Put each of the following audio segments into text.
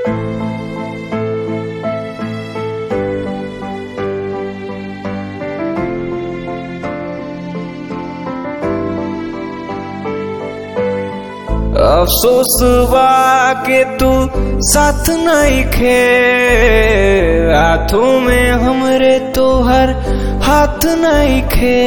अफसोस बा के तू साथ नहीं खे हाथों में हमरे तोहर हाथ नहीं खे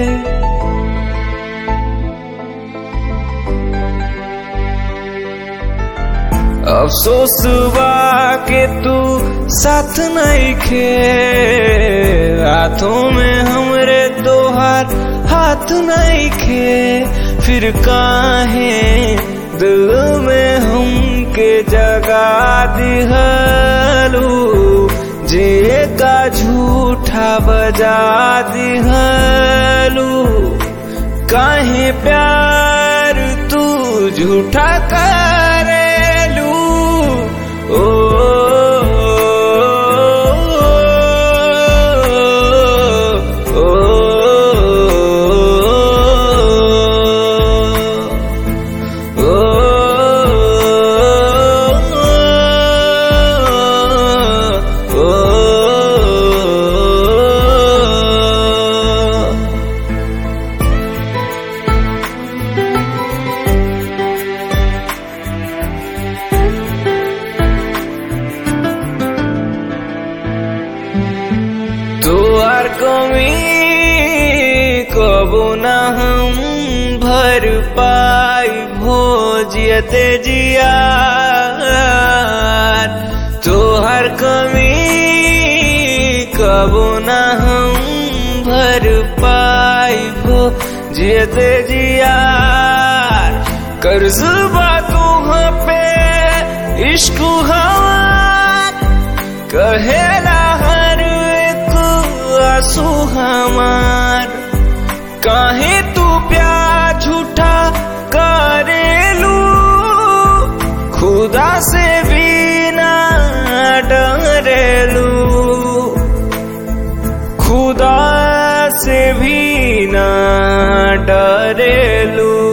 अफसोस बा के तू साथ नहीं खे हाथों में हमरे तोहर हाथ नहीं खे फिर काहे दिल में हमके जगा दिहलू जे का झूठा बजा दिहलू काहे प्यार तू झूठा करेलू ओ ओ, तोहर कमी कबो न हम भर पाई भोजियते जिया तोहर कमी कबो न हम भर पाई भोजियते जिया कर्ज बा तुह पे इश्क हमार कहेला हर एक आंसू हमार काहे तू प्यार झूठा करेलू खुदा से भी ना डरेलू खुदा से भी ना डरेलू